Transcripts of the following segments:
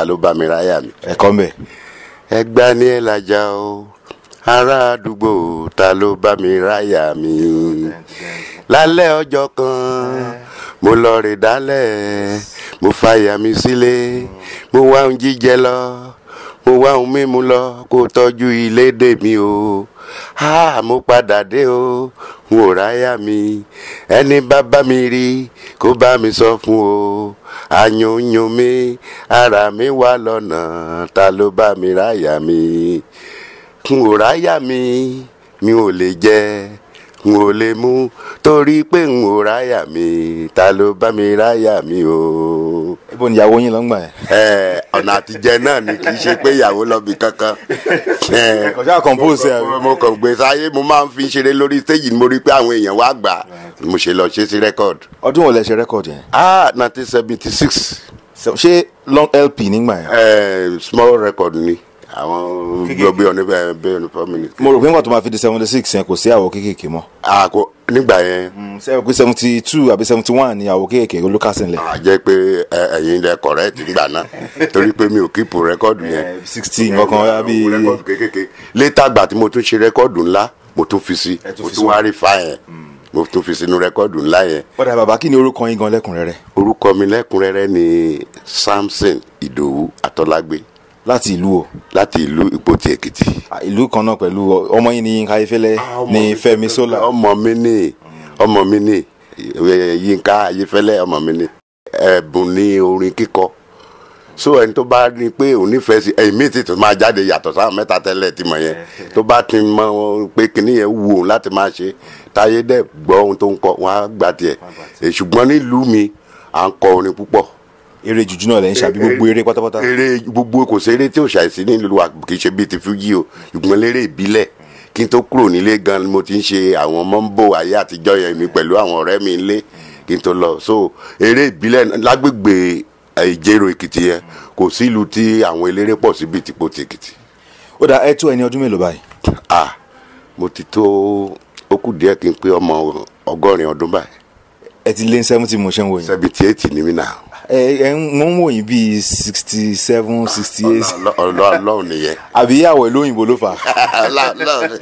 ta ló bá mi ráyà mi. ẹ̀kọ́ mbẹ̀. ẹgbà ní ẹ lajà o ará àdúgbò ta ló bá mi ráyà mi. lálẹ́ ọjọ́ kan mo lọ rè dálẹ̀ mo fàyà mi sílé mo wá ohun jíjẹ lọ mo wá ohun mímu lọ kó tọ́jú ilé dè mí o ah mo padà dé o n ò ráyà mi ẹni bá bá mi rí kó bá mi sọ fún o àyùnyùn mi ara mi wà lọ́nà ta ló bá mi ráyà mi n ò ráyà mi mi ò lè jẹ n ò lè mú torí pé n ò ráyà mi ta ló bá mi ráyà mi o. ibo ni ìyàwó yín lọ ń gbà yẹn. ẹ ọ̀nà àtijẹ náà ni kì í ṣe pé ìyàwó lọ bí kankan. ẹ, kọjá compose ẹ. mo- mo kàn gbé sáyé mo máa ń fi ṣeré lórí stage ni mo rí pé àwọn èèyàn wá gbà mo ṣe lọ ṣe sí record. ọdún wo lẹ ṣe rẹ́kọ̀dì yẹn. ah nineteen seventy six ṣé long lp nígbà yẹn. small record ni àwọn gbogbo ọ̀nà bẹ́ẹ̀ bẹ́ẹ̀ ní four minutes. mo rò pé nígbà tó máa fi di seventy six yẹn kò sí àwọ̀ kéékèèké mọ́. ah kò nígbà yẹn ṣé o pé seventy two àbí seventy one ni àwọ̀ kéékèèké ló kásìn lẹ̀. a jẹ́ pé ẹ, ẹ̀yin lẹ correct nígbà náà torí pé mi ò kíìpù rẹ́kọ́ọ̀dù yẹn. sixty nǹkan àbí. rẹ́kọ́ọ̀dù kékèké létà gbà tí mo tún ṣe rẹ́kọ́ọ̀dù ńlá mo tún fi sí Ẹ tún mo fi tún sí. wá rí fa yẹn mo tún fi sínú rẹ́kọ́ọ̀dù ńlá yẹn. ọ̀dà bàbá kí ni orúkọ yín gan lẹ́kùnrẹ́rẹ́. orúkọ mi lẹ́kùnrẹ́rẹ́ ni samson ìdòwú atọ́lágbé láti ìlú o láti ìlú ìpótì èkìtì. À, ìlú kan náà pẹ̀lú ọmọ yín ní Yínká Ayéfẹ́lẹ́ ní Fẹ́mi Sola. ọmọ mi ní ọmọ mi ní eh, yínká ayéfẹ́lẹ́ ọmọ mi ní ẹ̀bùn ní orin kíkọ so ẹni tó bá ní pé òun nífẹ̀ẹ́ sí ẹ̀yìn míì tí tó máa jáde yàtọ̀ sáwọn mẹ́ta tẹ́lẹ̀ tí mọ̀ yẹn tó bá ti mọ pé kinní yẹn wù òun láti máa ṣe táyé dẹ̀ gbọ́ ohun tó ń kọ wọn á gbà tiẹ̀ Eh, ṣùgbọ́n nílùú mi à ń kọ orin púpọ̀ eré jùjú náà lẹ́yìn ṣàbí gbogbo eré pátápátá. eré gbogbo kò sí eré tí ò ṣàìsí nílùú wa kì í ṣe bíi ti fújì o ṣùgbọ́n lérè ìbílẹ̀ kí n tó kúrò nílé gan ni mo ti ń ṣe àwọn mọ́ńbò ayé àtijọ́ yẹn mi pẹ̀lú àwọn ọ̀rẹ́ mi nílé kí n tó lọ so eré ìbílẹ̀ lágbègbè eh, ìjẹ̀rò èkìtì yẹn kò sí ìlú tí àwọn eléré pọ̀ sí bíi tìpó ti èkìtì ó dà ẹ tó ẹni ọdún mélòó báyìí. ah mo ti tó ó kù díẹ̀ kí n pé ọmọ ọgọ́rin ọdún báyìí ẹ ti lé ní seventy mo ṣe ń wò yín. seventy eight ni mí náà ẹ ẹ ń- mo ń wò yín bíi sixty seven sixty eight ọlọ́run nìyẹn àbí àwọ̀ ìlú òyìnbó ló fà á Ọlọ́run.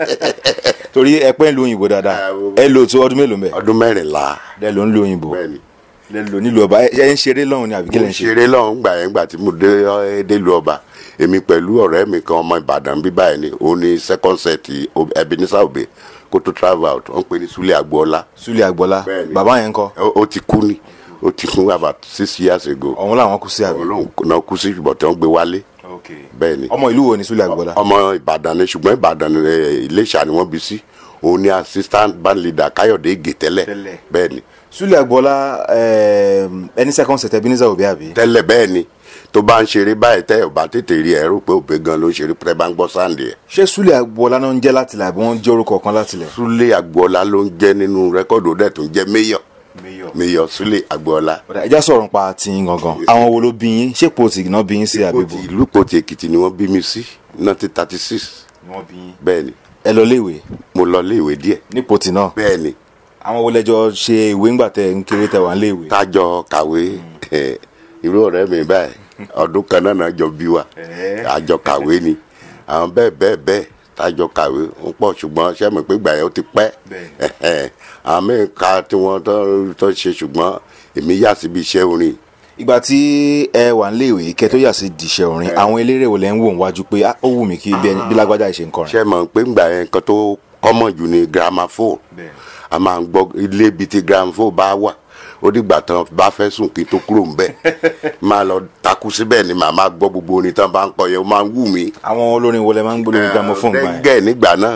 torí ẹ pẹ́ ń lo òyìnbó dáadáa Ah, wo- ẹ lò tó ọdún mélòó mẹ́ ọdún mẹ́rìnlá lẹ ló ń lo òyìnbó bẹ́ẹ̀ ni. lẹ lò nílùú ọba ẹ ẹ ń ṣeré lọ́hùn ni àbí kí mo lẹ ń ṣe. ṣeré lọ́hùn gbà yẹn gbà tí mo dé ọ́- délùú ọba èmi pẹ̀lú ọ̀rẹ́ mi kan ọmọ ìbàdàn bí báyìí ni òun ni second set ebenezer obe kó tó travel out wọ́n pè ní sulé agboola Súlẹ̀ Àgbọ̀lá Bẹ́ẹ̀ni. bàbá yẹn ń kọ́ ó ó ti kú ni ó ti kú about six years ago ọ̀hún làwọn kú sí àbí. ọlọ́run náà kú sí ṣùgbọ́n tí wọ́n gbé wálé bẹ́ẹ̀ ni ọmọ ìlú wo ni Súlẹ̀ Àgbọ̀lá. ọmọ ìbàdàn ni ṣùgbọ́n ìbàdàn eh, iléṣà ni wọ́n bí sí òun ni assistant band leader káyọ̀dé ige tẹ́lẹ̀ Tẹ́lẹ̀. bẹ́ẹ̀ ni Súlẹ̀ Àgbọ̀lá ẹm, ẹni second set Ebenezer Obey àbí. tẹ́lẹ̀ bẹ́ẹ̀ ni tó bá ń ṣeré báyìí tẹ́ ò bá tètè rí ẹ rò pé òbí gan ló ń ṣeré pẹ́ bá ń gbọ́ sáǹdì ẹ̀. ṣé Súlẹ̀ Àgbọ̀lá náà ń jẹ́ látilẹ̀ àbí wọ́n jẹ́ orúkọ kan látilẹ̀. Súlé Agboola ló ń jẹ́ nínú rẹ́kọ̀dù ó dẹ̀ tó ń jẹ́ mayor mayor Súlé Agboola. ọ̀dà ẹja sọ̀rọ̀ nípa ti yín gangan àwọn wo ló bí yín ṣé pòtì náà bí yín sí àbí bò. ìlú Ìpótì Èkìtì ni wọ́n bí mi sí nineteen thirty six bẹ́ẹ̀ ni ẹ lọ léèwé mo lọ léèwé díẹ̀ ní pòtì náà bẹ́ẹ̀ ni àwọn wo lẹjọ ṣe ìwé ńgbà tẹ ń kéré tẹ wà ń léèwé. tájọ kàwé eh, irú ọ̀rẹ́ mi báyìí ọdún kan náà náà jọ bí wa àjọ kàwé ni àwọn bẹ́ẹ̀ bẹ́ẹ̀ bẹ́ẹ̀ tájọ kàwé ń pọ̀ ṣùgbọ́n ṣé mi pé gbà yẹn ó ti pẹ́ Bẹ́ẹ̀. àwọn míì ka tí wọ́n tó- tó ṣe ṣùgbọ́n èmi yà síbi iṣẹ́ orin ìgbà tí ẹ wà ń léèwé kẹ tó yà sí dìṣẹ orin àwọn eléré wo lẹ ń wò níwájú pé "Ah, ó wù mí kí bí ẹni- bí lágbájá ìṣe ń kọrin. ṣé mọ̀ pé gbà yẹn nǹkan tó kọ́mọ̀ jù ní gramophone a máa ń gbọ́ ilé ibi tí gramophone bá wà ó dìgbà tán bá fẹ́ sùn kí n tó kúrò ńbẹ̀ máa lọ takú síbẹ̀ ni màá máa gbọ́ gbogbo orin tán bá ń kọ yẹn ó máa ń wù mí. àwọn olórin wo lẹ máa ń gbọ́ lórí gramophone gbà yẹn. gẹ́gẹ́ nígbà náà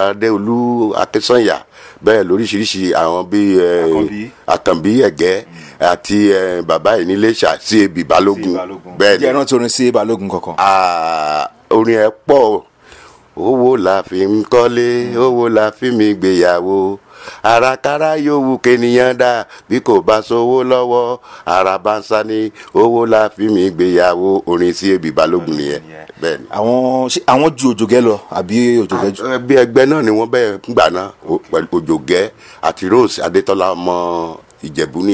adéolú akínsànyà bẹ́ẹ̀ lóríṣiríṣi àwọn bíi eh, Àkànbí. àkànbí ẹ̀gẹ́ àti eh, bàbá yìí nílé ṣà sí ebi balógun bẹ́ẹ̀ ni jẹ́ rántí orin sí balógun kankan. Ah, orin ẹ pọ̀ owó la fi ń kọ́lé owó la fi mi gbéyàwó àràkàrà yòówù kéèyàn dá bí kò bá sówó lọ́wọ́ àràbánsá ni owó la fi mi gbéyàwó orin sí ebi balógun nìyẹn bẹ́ẹ̀ ni. àwọn ṣé àwọn ju òjògẹ́ lọ àbí òjògẹ́ ju. bí ẹgbẹ́ náà ni wọ́n bẹ́ẹ̀ gbà náà o- pẹ̀lú òjògẹ́ àti rose adétọ́lá ọmọ ìjẹ̀bú nìyẹn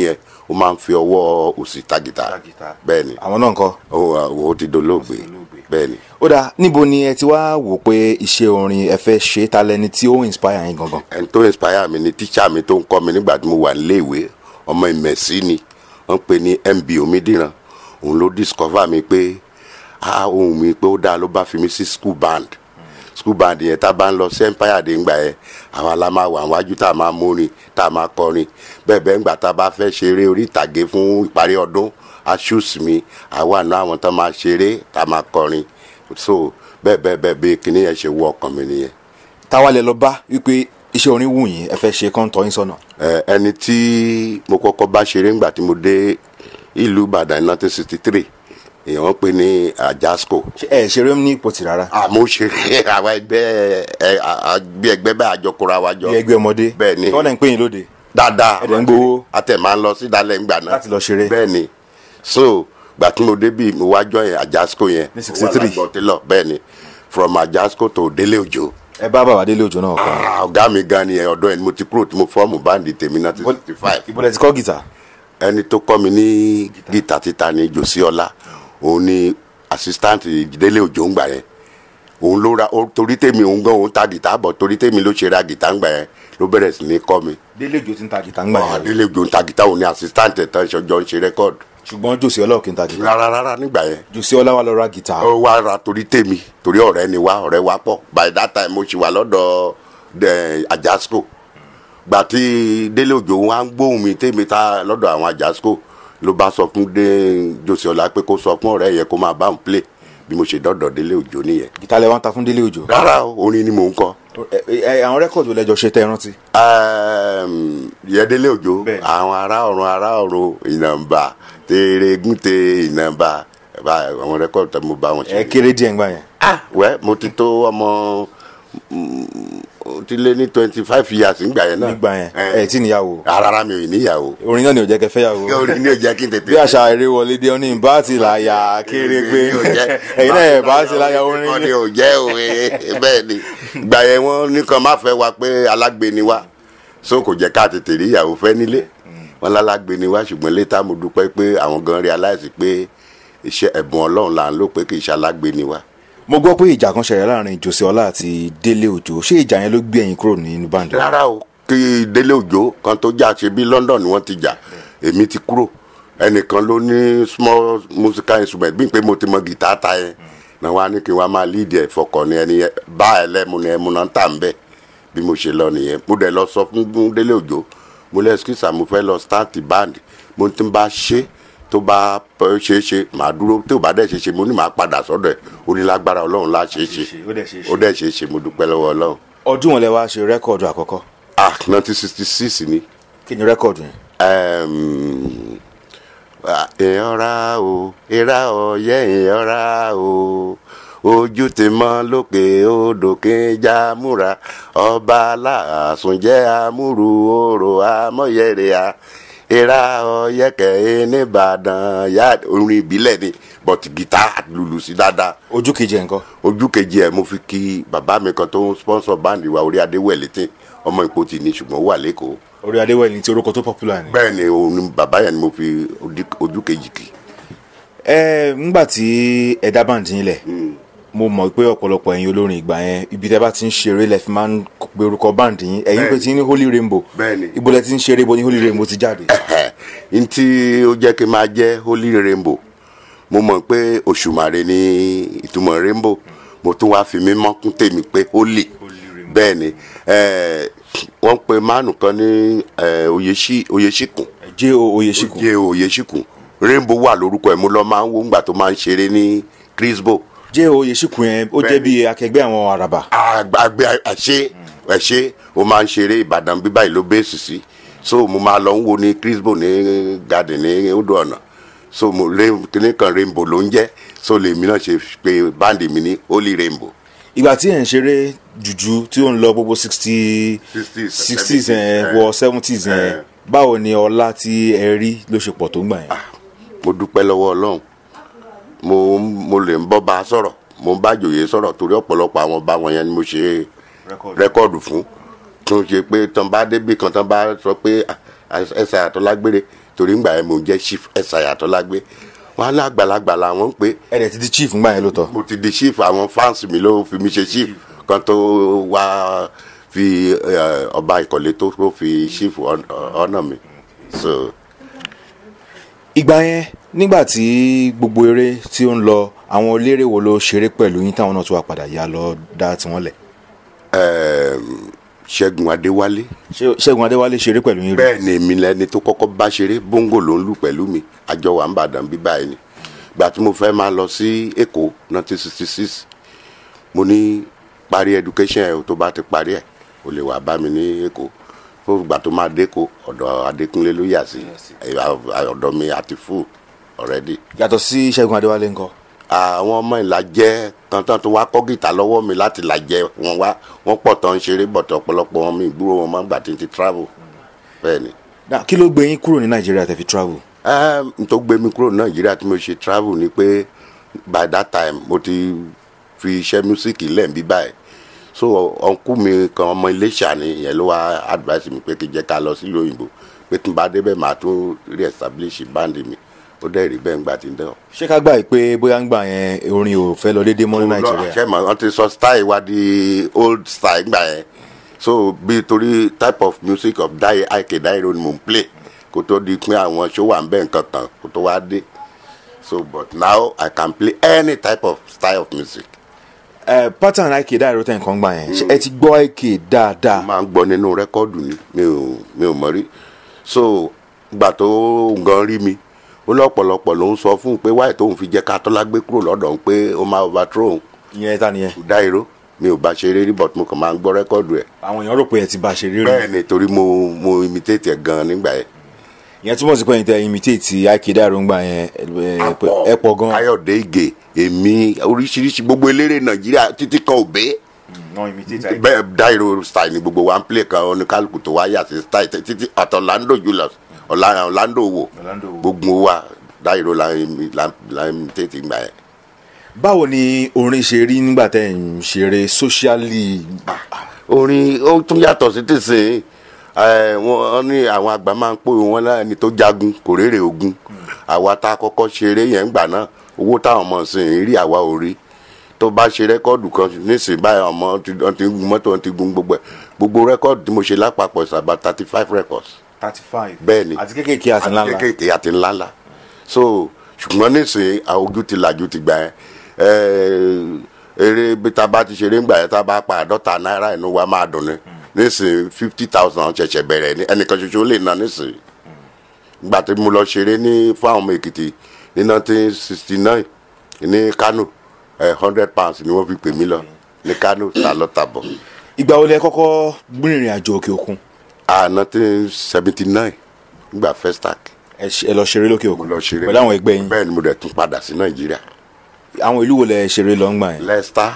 ó máa ń fi ọwọ́ òsì ta gìtá Ta gìtá. bẹ́ẹ̀ ni àwọn náà ń kọ́. ó ó ti dolóògbé bẹ́ẹ̀ ni. ó dáa níbo ni ẹ ti wá wò pé iṣẹ́ orin ẹ fẹ́ ṣe ta lẹni tí ó inspire yín gangan. ẹni tó inspire mi ni tíṣà mi tó ń kọ́ mi nígbà tí mo wà níléèwé ọmọ ìmẹ̀sí ni wọ́n pè ní mb omidiran òun ló discover mi pé ah ohun mi pé ó dáa ló bá fi mi sí school band school band yẹn tá a bá ń lọ sí empire dé ńgbà yẹn àwa la máa wà wájú tá a máa mórin tá a máa kọrin bẹ́ẹ̀ bẹ́ẹ̀ ńgbà tá a bá fẹ́ ṣeré orí ìtàgé fún ìparí ọdún aṣùs mi àwa náà àwọn tó máa ṣeré tá a máa kọrin so bẹ́ẹ̀ bẹ́ẹ̀ bẹ́ẹ̀ bí kinní yẹn ṣe wọ ọkàn mi nìyẹn. táwa lẹ lọ bá wípé iṣẹ́ orin wù yín ẹ fẹ́ ṣe kán tọ́ yín sọ́nà. Ẹ, ẹni tí mo kọ́kọ́ bá ṣeré ńgbà tí mo dé ìlú Ìbàdàn ní nineteen sixty three èèyàn ń pè ní Ajasco ṣé ẹ ṣeré ní ipòtì rárá. àmọ́ ṣeré àwọn ẹgbẹ́ ẹ àgbẹ̀ ẹgbẹ́ bá àjọkóra wa jọ bí ẹgbẹ́ ọmọdé. bẹ́ẹ̀ ni. tí wọ́n dẹ̀ ń pè yín lóde. dáadáa Ẹ̀dẹ̀ ń gbowó. àtẹ̀ máa ń lọ sí ìdálẹ̀ ńgbà náà Láti lọ ṣeré. bẹ́ẹ̀ ni so gbà tí mo débì mo wá jọ yẹn Ajasco yẹn Ní 63. télọ̀ bẹ́ẹ̀ ni from Ajasco to Délé Òjò ẹ bá bàbá délé òjò náà kọ́. Ah, ọ̀gá mi gan ni ọ̀dọ́ ẹni mo ti kúrò tí mo fọ́ọ̀mù báńdì tèmi náà ti sixty five ìbọ̀lẹ̀ ti kọ́ gìtà. ẹni tó kọ́ mi ní gìtà títa ní jòsíọ́lá òun ni assistant délé òjò ń gbà yẹn òun ló ra ó- torí tèmi òun gan òun ta gìtá bọ̀ torí tèmi ló ṣe ra gìtá ń gbà yẹn ló bẹ̀rẹ̀ sí ní kọ́ mi délé òjò ti ń ta gìtà ń gbà Ah, yẹn. délé òjò ń ta gìtá òun ni assistant ẹ̀ tán ṣọjọ́ ń ṣe rẹ́kọ́ọ̀dù ṣùgbọ́n jòsí ọlá òkè ń ta gìtà. rárá rárá nígbà yẹn jòsí ọlá wa lọ ra gìtà. ó wá ra torí tèmi torí ọ̀rẹ́ ni wá ọ̀rẹ́ wa pọ̀ by that time mo ṣì wà lọ́dọ̀ ẹ̀, Ajasco gbà tí délé òjò wa ń gbóhùn mi tèmi ta lọ́dọ̀ àwọn Ajasco ló bá sọ fún dé Jòsíọlá pé kó sọ fún ọ̀rẹ́ yẹn kó máa bá òun play bí mo ṣe dọ́dọ̀ délé òjò nìyẹn gìtà lẹ wá ń ta fún délé òjò. rárá o, orin ni mò ń kọ ẹ ẹ àwọn rẹ́kọ̀dù lẹ́jọ́ ṣe tẹ́ ẹ rántí. yẹ délé òjò Bẹ́ẹ̀. àwọn ará ọ̀run ará ọ̀run ìnàmbà tèrègùntè ìnàmbà àwọn rẹ́kọ̀dù tó mo bá wọn ṣe ẹ kéré díẹ̀ ń gbà yẹn. ah wẹ́ mo ti tó ọmọ mm, ó ti lé ní twenty five years nígbà yẹn náà nígbà yẹn Eh, ẹ tí níyàwó. rárá mi ò níyàwó orin náà ni ò jẹ́ kẹ́ fẹ́ yàwó. orin ní ò jẹ́ kí n tètè bí àṣà eré wọlé dé ní bá ti láyà kéré pé ẹ̀yin náà ẹ̀ bá ti láyà orin kọ́ni ní. ò jẹ́ òwe bẹ́ẹ̀ ni gbà yẹn wọ́n nìkan má fẹ́ wa pé alágbe ni wa so kò jẹ́ ká tètè rí ìyàwó fẹ́ nílé wọn lálágbe ni wa ṣùgbọ́n létà mo dúpẹ́ pé àwọn gan realize pé iṣẹ́ ẹ̀bùn ọlọ́run là ń lò pé kì í ṣe alágbe ni wa. mo gbọ́ pé ìjà kan ṣẹlẹ̀ láàrin jòsí ọlá àti délé òjò ṣé ìjà yẹn ló gbé ẹ̀yin kúrò nínú báńdì. rárá o kí délé òjò kan tó jà ṣe bí London ni wọ́n ti jà èmi ti kúrò ẹnìkan ló ní small musical instrument bí n pé mo ti mọ gìtá ta yẹn náà wá ní kí n wá máa lead ẹ̀ fọkàn ní ẹni yẹn bá ẹlẹ́mu ni ẹmu náà ń tà ń bẹ̀ bí mo ṣe lọ nìyẹn mo dẹ̀ lọ sọ fún délé òjò mo lẹ́ skisa mo fẹ́ lọ start band mo ti ń bá ṣe tó bá pẹ́ ṣe é ṣe màá dúró tó bá dẹ̀ ṣe é ṣe mo ní màá padà sọ́dọ̀ ẹ̀ onílágbára ọlọ́run lá ṣe é ṣe ó dẹ̀ ṣe é ṣe. ó dẹ̀ ṣe é ṣe mo dúpẹ́ lọ́wọ́ ọlọ́run ọdún wọn lẹ wá ṣe rẹ́kọ̀dù àkọ́kọ́ ah nineteen sixty six ni kí ni rẹ́kọ̀dù yẹn. um, ìyànra o ìra ọ̀yẹ́ ìyànra o ojú ti mọ́ lókè odò kí n já múra ọba aláàsùn jẹ́ amúru orò amọ̀yẹ̀rẹ̀ a ìra ọ̀yẹ́ kẹ́hìn nìbàdàn yá orin ìbílẹ̀ ni but gìtá lùlù sí dáadáa ojú kejì ẹ̀ ńkọ́. ojú kejì ẹ̀ mo fi kí bàbá mi kan tó ń sponsor báńdì wa orí adéwẹ̀lẹ́tì ọmọ ìpòtì ni ṣùgbọ́n ó wà lẹ́kọ̀ọ́ orí adéwẹ̀lì tí orúkọ tó popular ni. bẹ́ẹ̀ ni òun ni bàbá yẹn ni mo fi ojú- ojú kejì kì. ẹ ńgbà tí ẹ dá báńdì yín lẹ̀ mo mọ̀ pé ọ̀pọ̀lọpọ̀ ẹ̀yin olórin ìgbà yẹn ibi tẹ́ bá ti ń ṣeré lẹ fi máa ń pe orúkọ báńdì yín ẹ̀yin pé ti ní holy rainbow Bẹ́ẹ̀ni. ibo lẹ ti ń ṣeré ibo ni holy rainbow ti jáde. n tí ó jẹ́ kí n máa jẹ́ holy rainbow mo mọ̀ pé òṣùmàrè ni ìtumọ̀ rainbow mo tún wá fi mímọ́ kún tèmi pé holy bẹ́ẹ̀ ni eh, wọ́n pe mánu kan ní eh, Oyeshi- oyèṣìkùn jẹ́ oyèṣìkù jẹ́ oyèṣìkùn rainbow wà lórúkọ ẹ̀ mo lọ máa ń wo ńgbà tó máa ń ṣeré ní crisbo jẹ́ oyèṣìkù yẹn ó jẹ́ bí akẹgbẹ́ àwọn àràbà. àgbẹ̀ ẹ̀ṣẹ́ ẹ̀ṣẹ́ o máa ń ṣeré ìbàdàn bíbá ìlú bẹ́ẹ̀sì sí so mo máa lọ ń wo ní crisbo ní garden ní odò ọ̀nà so mo kíní kan rainbow ló ń jẹ́ so lèmi náà ṣe pé báńdì mi ní holy rainbow. ìgbà tí ẹ̀ ń ṣeré jùjú tí ó ń lọ gbogbo sixty 60s, sixties 70s, wọ seventies eh. báwo ni ọlá tí ẹ rí ló ṣe pọ̀ tó ń gbà yẹn. mo dúpẹ́ lọ́wọ́ ọlọ́run mo mo lè ń bọ́ bá a sọ̀rọ̀ mo ń bá jòyè sọ̀rọ̀ torí ọ̀pọ̀lọpọ̀ àwọn bá wọn yẹn ni mo ṣe rẹ́kọ̀dù fún tó ṣe pé tán bá débì kan tán bá sọ pé "Ah, ẹsẹ̀ àtọ́lágbére torí ngbà yẹn mo jẹ́ chief ẹ̀sàyà tọ́lágbé wọn á ní àgbàlagbà làwọn ń pè é ẹ dẹ̀ ti di chief ńgbà yẹn ló tọ́ mo ti di chief àwọn fans mi ló fi mi ṣe chief kan tó wá fi eh, ọba ìkọ̀lé tó tó fi chief hon- honor mi so ìgbà yẹn nígbà tí gbogbo eré tí ó ń lọ àwọn eléré wo ló ṣeré pẹ̀lú yín táwọn náà tún wá padà yá lọ dá tiwọn lẹ̀ ehm, ṣẹ́gun adéwálé Ṣé- ṣẹ́gun adéwálé ṣeré pẹ̀lú yín rí bẹ́ẹ̀ ni èmi lẹni tó kọ́kọ́ bá ṣeré bóńgò ló ń lù pẹ̀lú mi àjọ wà ń bàdàn bí báyìí ni gbà tí mo fẹ́ máa lọ sí èkó 1966 mo ní parí education ẹ̀ o tó bá ti parí ẹ̀ o lè wá bá mi ní èkó fún ìgbà tó máa dẹ́kọ̀ ọ̀dọ̀ adékúnlé ló yà sí ẹ̀, ọ̀dọ̀ mi àti fún already yàtọ̀ sí ṣẹ́gun adéwálé ńkọ́ àwọn ọmọ ìlàjẹ kan tán tó wá kọ́ gìtà lọ́wọ́ mi láti làjẹ wọn wá wọn pọ̀ tán ń ṣeré bọ̀tọ̀ ọ̀pọ̀lọpọ̀ wọn mi ìgbúrò wọn máa ń gbà tí ń ti travel bẹ́ẹ̀ ni. Now, kí ló gbé yín kúrò ní nàìjíríà tẹ́ fi travel Ẹm, n tó gbé mi kúrò ní nàìjíríà tí mo ṣe travel ni pé by that time mo ti fi iṣẹ́ mísíkì lẹ̀ ń bí báyìí so ọ̀nkú mi kan ọmọ iléṣà ni ìyẹn ló wá advice mi pé kí n jẹ́ ká lọ sílùú òyìnbó pé tí n bá débẹ̀ màá tún re-establish band mi ó dẹ̀ rí bẹ́ẹ̀ ńgbà tí ń dán. ṣé ká gbà yìí pé bóyá ń gbà yẹn orin ò fẹ́ lọ déédéé mọ́ ní nàìjíríà ṣe mọ̀ wọ́n ti sọ style wa di old style gbà yẹn so bí torí type of music of dáì àìkè dáìrò ni mò ń play kó tó di pé àwọn show wà ń bẹ̀ nǹkan kan kó tó wá dé so but now I can play any type of style of music. ẹ pattern àìkè dáìró tẹ̀ nǹkan gbà yẹn ṣé ẹ ti gbọ́ àìkè dáadáa máa ń gbọ́ nínú rẹ́kọ́ọ̀dù ni mi ò mi ò mọ̀ rí so gbà tó gan rí mi ó lọ́pọ̀lọpọ̀ ló ń sọ fún un pé wáyé tóun fi jẹ́ ká tọ́lá gbé kúrò lọ́dọ̀ òun pé ó máa overthrow òun ìyẹn ta nìyẹn dáìró mi ò bá ṣeré rí but mo kàn máa ń gbọ́ rẹ́kọ́ọ̀dù ẹ̀ àwọn èèyàn rò pé ẹ ti bá ṣe rírun bẹ́ẹ̀ ni torí mo mo imitate ẹ̀ gan nígbà yẹn. ìyẹn túmọ̀ sí pé ẹ̀yin tẹ imitate àìkè dáìró ń gbà yẹn ẹ, pé ẹ pọ̀ gan Káyọ̀dé Ìgè èmi oríṣiríṣi gbogbo eléré Nàìjíríà títí kan òbé non imitate bẹ́ẹ̀ dáìró style ni gbogbo wa ń play kan oníkálukú tó wá yà sí style tẹ- títí àtọ̀ Orlando Julius Ọ̀la- Orlando wo Orlando wo. gbogbo wa dáìró la imi- la la imitate gbà yẹn. báwo ni orin ṣe rí nígbà tẹ́ ń ṣeré socially orin ó tún yàtọ̀ sí tìsín ẹ, wọ́n ní àwọn àgbà máa ń pò wọn láàánú tó jagun kò rèrè ogun àwa tá a kọ́kọ́ ṣeré yẹn gbà náà owó táwọn ọmọ sì ń rí àwa ò rí tó bá ṣe rẹ́kọ́ọ̀dù kan nísìnyí báyìí ọmọ ti wọ́n ti gun mọ́tò wọ́n ti gun gbogbo ẹ̀ gbogbo rẹ́kọ́ọ̀dù tí mo ṣe lápapọ̀ is about thirty five records thirty five bẹ́ẹ̀ ni àti kékèké àti ńláńlá kéékèèké àti ńláńlá so ṣùgbọ́n nísìnyí àwọn ojú ti làjú ti gbà yẹn ẹ, eré bí ta bá ti ṣeré ńgbà yẹn tá a bá pa àádọ́ta náírà inú wa máa dùn ni nísìnyí fifty thousand ṣẹ̀ṣẹ̀ bẹ̀rẹ̀ ní ẹnìkan ṣoṣo lè ná nísìnyí gbà tí mo lọ ṣeré ní fún àwọn ọmọ èkìtì ní nineteen sixty nine ní kano hundred pounds ni wọ́n fi pè mí lọ ní kano sálọ́tàbọ̀ ìgbà wo lẹ kọ́kọ́ gbìnrìn àjò òkè òkun ah nineteen seventy nine nígbà festac ẹ ṣe- ẹ lọ ṣeré lókè mo òkun lọ ṣeré pẹ̀lú àwọn ẹgbẹ́ yín bẹ́ẹ̀ ni mo dẹ̀ tún padà sí nàìjíríà àwọn ìlú wo lẹ ṣeré lọ ń gbà yẹn leicester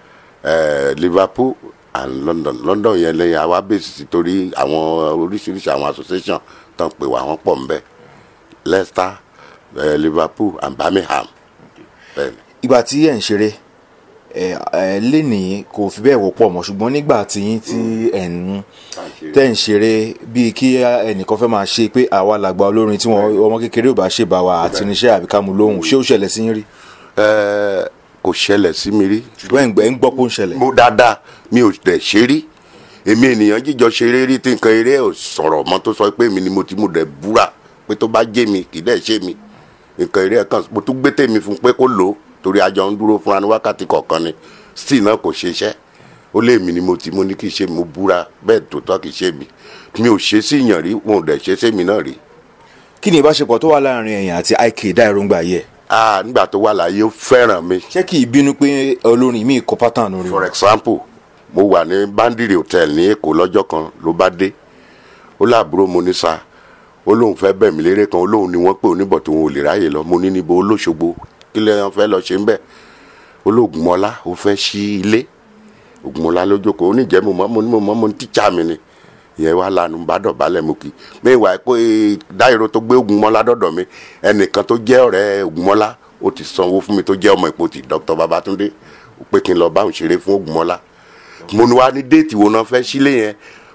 eh, liverpool and london london yẹn lẹ́yìn àwa bèsì sí torí àwọn oríṣiríṣi àwọn association tán pè wá wọ́n pọ̀ nbẹ leicester eh, liverpool and birmingham bẹ́ẹ̀ ni. ìgbà tí ẹ̀ ń ṣeré ẹ ẹ lénìí kò fi bẹ́ẹ̀ wọ́pọ̀ mọ́ ṣùgbọ́n nígbà tí yín tí ẹ̀ ń tẹ́ ń ṣeré bíi kí ẹnìkan fẹ́ máa ṣe pé àwa làgbà olórin tí wọn ọmọ kékeré ò bá ṣe bá wa àti níṣẹ́ àbí ká mú lóhùn ṣé ó ṣẹlẹ̀ sí yín rí Eh, kò ṣẹlẹ̀ sí mi rí ṣùgbọ́n ẹ̀ ń gbẹ́ ń gbọ́ pé ó ń ṣẹlẹ̀ mo dáadáa mi ò dẹ̀ ṣe rí èmi ènìyàn jíjọ ṣeré rí tí nǹkan eré ò sọ̀rọ̀ mọ́ tó sọ pé mi ni mo ti mo dẹ̀ búra pé tó bá jẹ́ mi kì í dẹ̀ ṣe mi nǹkan eré ẹ̀ kan mo tún gbé tèmi fún pé kó lò ó torí àjọ ń dúró fúnra ní wákàtí kọ̀ọ̀kan ni still náà kò ṣe iṣẹ́ ó lé mi ni mo ti mo ní kì í ṣe mi mo búra bẹ́ẹ̀ tó tọ́ kì í ṣe mi mi ò ṣe sí ìyàn rí wọn ò dẹ̀ ṣe sí mi náà rí kí ni ìbáṣepọ̀ tó wà láàrin ẹ̀yin àti IK Dairongba yẹ ah nígbà tó wà láyé ó fẹ́ràn mi ṣé kì í bínú pé olórin mi kọ pátánù rí for example mo wà ní bandiri hotel ní èkó lọ́jọ́ kan ló bá dé ó láàbúrò mo ní sa ó lóun fẹ́ bẹ̀ mí lérè kan ó lóun ni wọ́n pè oníbọ̀ tó wọn ò lè ráyè lọ mo ní níbo olóṣogbo kí lè wọn fẹ́ lọ ṣe ń bẹ̀ olóògùnmọ́lá ó fẹ́ ṣí ilé ògùnmọ́lá ló jókòó ó ní ìjẹ́ mo mọ́ mo ní mo mọ́ mo ní tíjà mi ni ìyẹn wà lánàá bá dọ̀bálẹ̀ mo kì í mẹ́wàá pé dáìrò tó gbé ògùnmọ́lá dọ̀dọ̀ mi ẹnìkan tó jẹ́ ọ̀rẹ́ ògùnmọ́lá ó ti sanwó fún mi tó jẹ́ ọmọ ìpòtì Dr. Babatunde ó pé kí n lọ báwọn ṣeré fún ògùnmọ́lá mo ní wá ní déètì wo náà fẹ́ sílé yẹn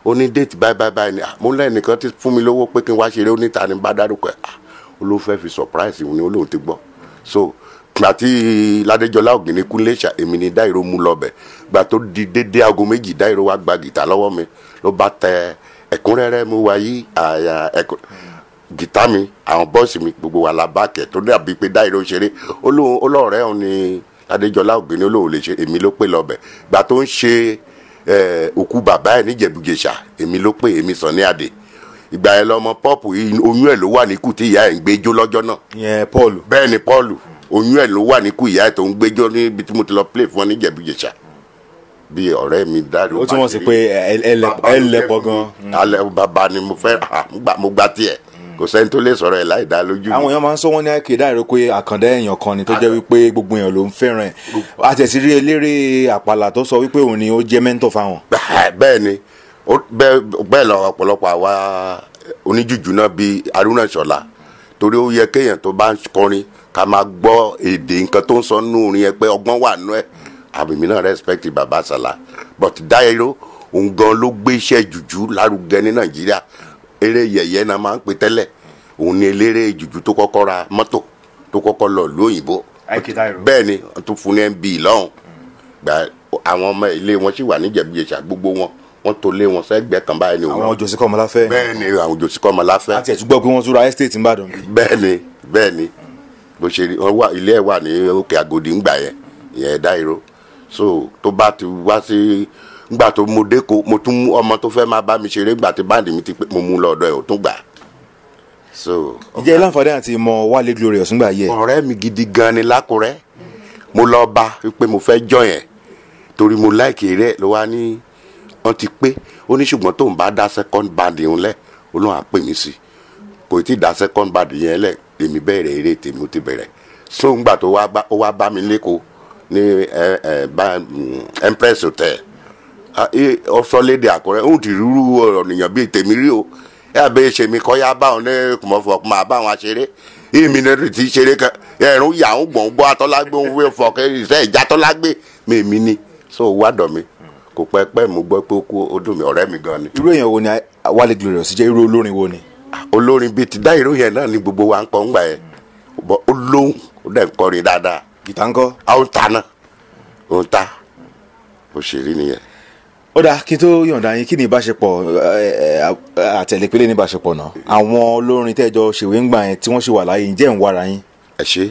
ó ní déètì báyìí báyìí báyìí ni mo lẹ́nìkan ti fún mi lówó pé kí n wá ṣeré oníta ni bá dárúkọ ẹ̀ ah ó ló fẹ́ fi surprise ni ó lóun ti gbọ́ so gbà tí ládéjọlá ògìní kúnlé ṣá èmi ni dáìró mú lọ bẹ̀ gbà tó di dédé aago méjì dáìró wá gba gìtá lọ́wọ́ mi ló bá tẹ ẹ̀kúnrẹ́rẹ́ mú wa yí àyà ẹ̀kún gìtá mi àwọn bọ́ọ̀sì mi gbogbo wa la bá kẹ̀ tó dàbí pé dáìró ṣeré ó lóun ó lọ́ọ̀rẹ́ òun ni ládéjọlá ògìní ó lóun lè ṣe èmi ló pè lọ bẹ̀ gbà tó ń ṣe ẹ, òkú bàbá ẹ̀ níjẹ̀bùjẹ̀ṣà èmi ló pè èmi sàn ní àdè ìgbà yẹn lọmọ pọ́ọ̀pù yìí oyún ẹ̀ ló wà níkù tí ìyá ẹ̀ ń gbẹ́jọ́ lọ́jọ́ náà ìyẹn paul bẹ́ẹ̀ ni paul oyún ẹ̀ ló wà níkù ìyá ẹ̀ tó ń gbẹ́jọ́ níbi tí mo ti lọ play fún ọ níjẹ̀bùjẹ̀ṣà bí ọ̀rẹ́ mi dárí ó túmọ̀ sí pé ẹ- ẹ lẹ- ẹ lẹ́pọ̀ gan alẹ́ bàbá ni mo fẹ́ ah, mo gbà- mo gba tiẹ̀ kò sẹ́ni tó lè sọ̀rọ̀ ẹ̀ láì dá lójú mi. àwọn èèyàn máa ń sọ wọn ní àìkè dáìró pé àkàndá èèyàn kan ni tó jẹ́ wípé gbogbo èèyàn ló ń fẹ́ràn ẹ̀ àtẹ̀sí rí eléré àpàlà tó sọ wípé òun ni ó jẹ́ mẹ́ńtọ̀ fáwọn. Bẹ́ẹ̀- bẹ́ẹ̀ ni ó- bẹ́ẹ̀ bẹ́ẹ̀ lọ ọ̀pọ̀lọpọ̀ àwa oníjùjú náà bíi Haruna Ṣọlá torí ó yẹ kéèyàn tó bá ń kọrin ká máa gbọ́ èdè nǹkan tó ń sọ nínú orin yẹn pé ọgbọ́n wà nínú ẹ̀ àmì mi náà respect baba Sala but Dairo òun gan ló gbé iṣẹ́ jùjú lárugẹ ní Nàìjíríà eré yẹ̀yẹ́ náà máa ń pè tẹ́lẹ̀ òun ni eléré jùjú tó kọ́kọ́ ra mọ́tò tó kọ́kọ́ lọ lóyìnbó àìkè dáìró. bẹ́ẹ̀ ni wọ́n tún fún ní mb lọ́hùn gba àwọn ọmọ ilé wọn sì wà níjẹ̀bíyèsà gbogbo wọn wọ́n tó lé wọn sẹ́gbẹ̀ẹ́ kan báyìí ni àwọn wọ́n jòsí kọ́mọláfẹ́ bẹ́ẹ̀ ni àwọn òjòsíkọ́ ọmọláfẹ́ àti ẹ̀túgbọ́ pé wọ́n tún ra estate ńbàdàn bí. bẹ́ẹ̀ ni bẹ́ẹ̀ ni bó ṣe rí wọn wà ilé ẹ̀ wà ní òkè àgòdì ńgbà yẹn ìyẹn Dairo so tó bá ti wá sí ngbà tó mo dé ko mo tún mú ọmọ tó fẹ́ máa bá mi ṣeré ngbà tí báńdì mi ti pé mo mú lọ ọ̀dọ̀ ẹ̀ ò tún gbà so ǹjẹ́ ilé àǹfààní àti mọ Wálé Glorious ńgbà yẹ ọ̀rẹ́ mi gidi gan ni lákùrẹ́ mo lọ bá pé mo fẹ́ jọ yẹn torí mo láìkì rẹ̀ ló wá ní wọ́n ti pé ó ní ṣùgbọ́n tóun bá dá second band yẹn lẹ̀ ó lóun á pè mí sí kò tí ì dá second band yẹn lẹ̀ èmi bẹ̀rẹ̀ eré tèmi ó ti bẹ̀rẹ̀ so ńgbà tó wá bá ó wá bá mi lẹ́kọ̀ọ́ ní ẹ ẹ bá mm, Empress Hotel ọsọlédè àkùrẹ́ òun ti rúrú ọ̀rọ̀ nìyàn bíi tèmi rí o ẹ àbẹ ṣe mi kọ́ yá báwọn ní kùmọ̀fọ̀ máa báwọn ṣeré èmi ní ti ṣeré kan ẹ̀rùn yà ń gbọ̀n gbọ́ atọ́lágbé òun wé fọ kẹ́ ìṣe ìjà tọ́lágbé mi èmi ni so wádọ̀ mi kò pẹ́ pẹ́ mo gbọ́ pé ó kú ó dùn mí ọ̀rẹ́ mi gan ni. irú èèyàn wo ni Wálé Glorious jẹ́ irú olórin wo ni. olórin bíi ti Dairo yẹn náà ni gbogbo wa ń kọ́ ńgbà yẹn bọ́ ó lóhùn ó dẹ̀ ń kọrin dáadáa gìtá ńkọ́. àwọn ta náà òun ta òṣèré nìyẹn. ó dáa kí n tó yọ̀ǹda yín kí ni ìbáṣepọ̀ ẹ, ẹ, àtẹ̀lépélé ní ìbáṣepọ̀ náà àwọn olórin tẹ́jọ ṣèwé ńgbà yẹn tí wọ́n ṣì wà láyé ǹjẹ́ ń wára yín. ẹ ṣe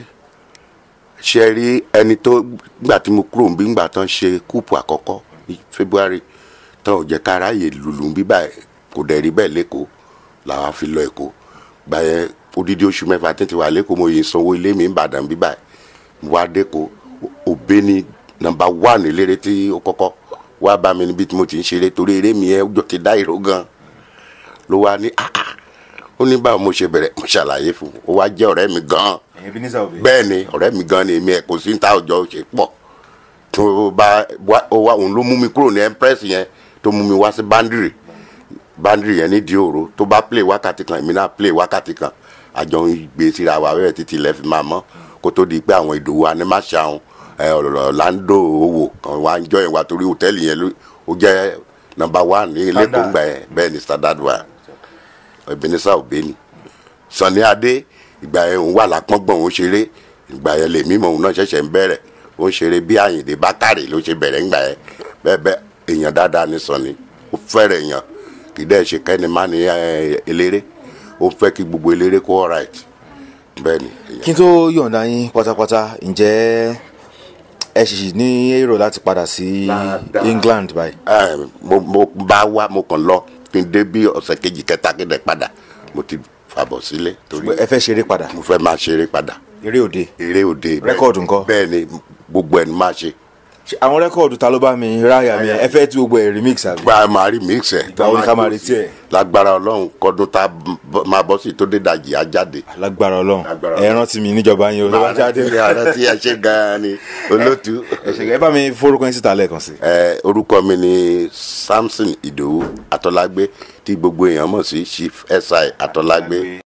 ṣe rí ẹni tó gbà tí mo kúrò níbí ngbà tán ṣe kúùpù àkọ́kọ́ ní February tán ò jẹ́ ká ráàyè lùlù bí báyìí kò dẹ̀ rí bẹ́ẹ̀ lẹ́kọ̀ọ́ làwa fi lọ Èkó gbà yẹn odidi oṣù mẹ́fà tètè wà lẹ́kọ̀ọ́ mo yìí sanwó ilé mi Ìbàdàn bí báyìí mo wá dẹ́kọ̀ọ́ òbé ni nọ́mbà wán eléré tí ó kọ́kọ́ wá bá mi níbi tí mo ti ń ṣeré torí eré mi yẹn ó jọ ti Dairo gan ló wá ní ah ah ó ní báwo mo ṣe bẹ̀rẹ̀ mo ṣàlàyé fún un ó wá jẹ́ ọ̀rẹ́ mi gan-an ẹ̀yin Ebenezer Obey. bẹ́ẹ̀ ni ọ̀rẹ́ mi gan ni èmi ẹ̀ kò sí ní ta ọjọ́ ṣe pọ̀ tó bá wá ó wá òun ló mú mi kúrò ní Empress yẹn tó mú mi wá sí Bandiri Bandiri yẹn ní Dioro tó bá play wákàtí kan èmi náà play wákàtí kan àjọ ń gbé síra wa bẹ́ẹ̀ títí ilẹ̀ fi máa mọ́ kó tó di pé àwọn Ìdòwú Animashaun Orlando owó kan wá ń jọ yẹn wá torí hòtẹ́ẹ̀lì yẹn ló- ó jẹ́ number one ní ilé tó ń gbà yẹn bẹ́ẹ̀ ni Standard wa Ebenezer Obey ni Sunny Adé ìgbà yẹn òun wà lápọ́ngbọ̀n òun ṣeré ìgbà yẹn lèmi mọ̀ òun náà ṣẹ̀ṣẹ̀ ń bẹ̀rẹ̀ ó ń ṣeré bí Àyìndé Bákàrè ló ṣe bẹ̀rẹ̀ ńgbà yẹn bẹ́ẹ̀ bẹ́ẹ̀ èèyàn dáadáa ní Sunny ó fẹ́rẹ̀ èèyàn kì í dẹ́ ṣe kẹ́ni má ní ẹ, eléré ó fẹ́ kí gbogbo eléré kó alright bẹ́ẹ̀ ni èèyàn. kí n tó yọ̀ǹda yín pátápátá ǹjẹ́ ẹ sì ní èrò láti padà sí Dáadáa. England báyìí. Ẹ, mo mo bá wá mo kàn lọ kí n dé bí ọ̀sẹ̀ kejì kẹta kí n dẹ̀ padà mo ti fàbọ̀ sílé torí ẹ fẹ́ ṣeré padà mo fẹ́ máa ṣeré padà eré òde. eré òde Rẹ́kọ̀dù ńkọ́? bẹ́ẹ̀ ni gbogbo ẹ̀ ni máa ṣe Ṣé àwọn rẹ́kọ̀dù ta ló bá mi ráyà mi ẹ fẹ́ tí gbogbo ẹ̀ remix àbí. gba máa rí mix ẹ̀ Ìgbà wo ni ká máa retí ẹ̀? lágbára ọlọ́run kọdún tá a bọ́- máa bọ́ sí tó dé dàjì á jáde. lágbára Ọlọ́run Lágbára ẹ rántí mi níjọba yín o ló bá jáde. ààrẹ tí ẹ ṣe gan-an ni olótú. ẹ ṣe ẹ bá mi forúkọ yín síta lẹ́ẹ̀kan sí. Ẹ, orúkọ mi ni Samson Ìdòwú Atọ́lágbé tí gbogbo èèyàn mọ̀ sí Chief SI Atọ́lágbé.